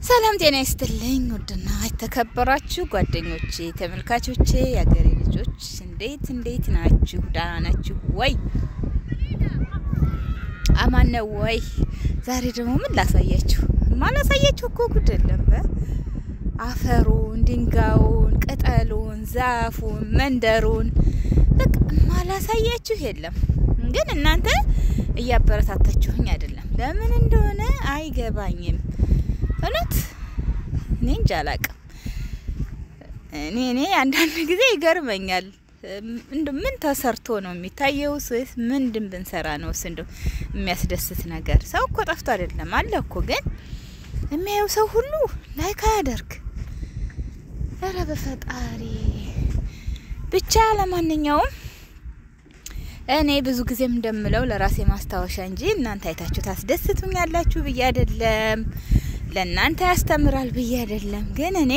ሰላም ጤና ይስጥልኝ። ውድና የተከበራችሁ ጓደኞቼ፣ ተመልካቾቼ፣ የአገሬ ልጆች እንዴት እንዴት ናችሁ? ደህና ናችሁ ወይ? አማን ነው ወይ? ዛሬ ደግሞ ምን ላሳያችሁ? ማላሳያችሁ እኮ ጉድ የለም። አፈሩን፣ ድንጋዩን፣ ቅጠሉን፣ ዛፉን፣ መንደሩን በቃ ማላሳያችሁ የለም። ግን እናንተ እያበረታታችሁኝ አይደለም። ለምን እንደሆነ አይገባኝም። እውነት እኔ እንጃ አላቅም። እኔ እኔ አንዳንድ ጊዜ ይገርመኛል። እንደ ምን ተሰርቶ ነው የሚታየው? ወይስ ምንድን ብንሰራ ነው ስ እንደው የሚያስደስት ነገር? ሰው እኮ ጠፍቶ አይደለም አለ እኮ። ግን የሚያየው ሰው ሁሉ ላይክ አያደርግ። ኧረ በፈጣሪ ብቻ። ለማንኛውም እኔ ብዙ ጊዜም እንደምለው ለራሴ ማስታወሻ እንጂ እናንተ አይታችሁ ታስደስቱኛላችሁ ብዬ አይደለም ለእናንተ ያስተምራል ብዬ አይደለም። ግን እኔ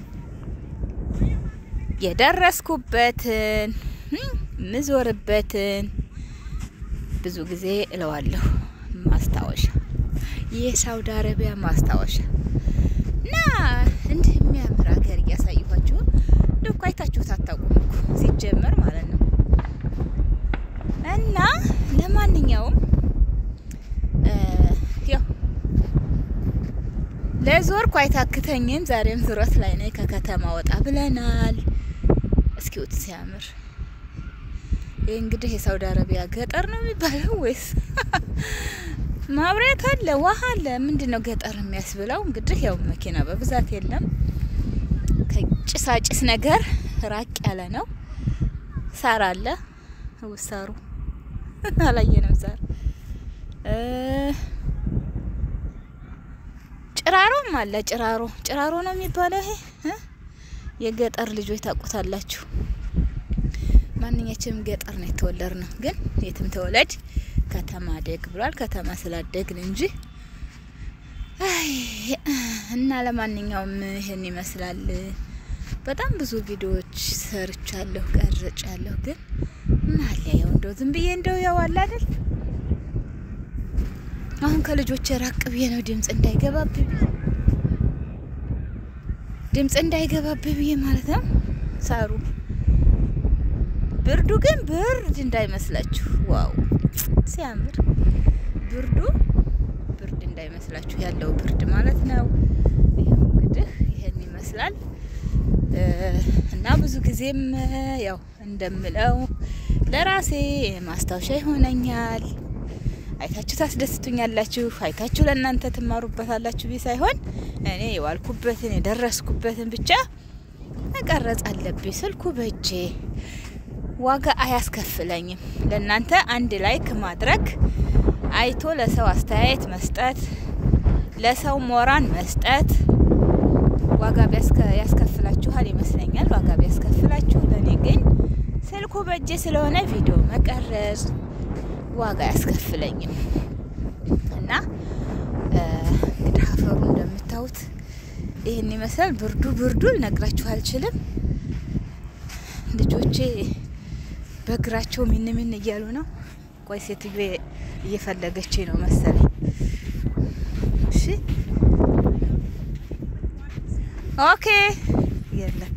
የደረስኩበትን ምዞርበትን ብዙ ጊዜ እለዋለሁ ማስታወሻ፣ የሳውዲ አረቢያ ማስታወሻ እና እንዲህ የሚያምር ሀገር እያሳየኋችሁ እንደ እኮ አይታችሁት አታውቁም እኮ ሲጀመር ማለት ነው። እና ለማንኛውም ያው ለዞርኩ አይታክተኝም። ዛሬም ዙረት ላይ ነኝ። ከከተማ ወጣ ብለናል። እስኪውት ሲያምር ይህ እንግዲህ የሳውዲ አረቢያ ገጠር ነው የሚባለው ወይስ ማብሪያት አለ፣ ውሃ አለ፣ ምንድን ነው ገጠር የሚያስብለው? እንግዲህ ያው መኪና በብዛት የለም። ከጭሳጭስ ነገር ራቅ ያለ ነው። ሳር አለ። ውሳሩ አላየንም ዛር ጭራሮም አለ። ጭራሮ ጭራሮ ነው የሚባለው። ይሄ የገጠር ልጆች ታውቁታላችሁ። ማንኛችንም ገጠር ነው የተወለድ ነው። ግን የትም ተወለድ ከተማ አደግ ብሏል። ከተማ ስላደግን እንጂ እና ለማንኛውም ይህን ይመስላል። በጣም ብዙ ቪዲዮዎች ሰርቻለሁ፣ ቀርጫለሁ። ግን ማለያው እንደው ዝም ብዬ እንደው ያው አለ አይደል አሁን ከልጆች ራቅ ብዬ ነው ድምጽ እንዳይገባብኝ ድምጽ እንዳይገባብኝ ብዬ ማለት ነው። ሳሩ ብርዱ ግን ብርድ እንዳይመስላችሁ። ዋው ሲያምር ብርዱ ብርድ እንዳይመስላችሁ ያለው ብርድ ማለት ነው። ይሄው እንግዲህ ይሄን ይመስላል እና ብዙ ጊዜም ያው እንደምለው ለራሴ ማስታወሻ ይሆነኛል። አይታችሁ ታስደስቱኛላችሁ፣ አይታችሁ ለእናንተ ትማሩበታላችሁ ቢ ሳይሆን እኔ የዋልኩበትን የደረስኩበትን ብቻ መቀረጽ አለብኝ። ስልኩ በእጄ ዋጋ አያስከፍለኝም። ለእናንተ አንድ ላይክ ማድረግ፣ አይቶ ለሰው አስተያየት መስጠት፣ ለሰው ሞራን መስጠት ዋጋ ያስከፍላችኋል ይመስለኛል። ዋጋ ቢያስከፍላችሁ፣ ለእኔ ግን ስልኩ በእጄ ስለሆነ ቪዲዮ መቀረጽ ዋጋ አያስከፍለኝም እና እንግዲህ አፈሩ እንደምታዩት ይህን ይመስላል። ብርዱ ብርዱ ልነግራችሁ አልችልም። ልጆቼ በእግራቸው ምን ምን እያሉ ነው። ቆይ ሴትዮ እየፈለገች ነው መሰለኝ። እሺ ኦኬ የለም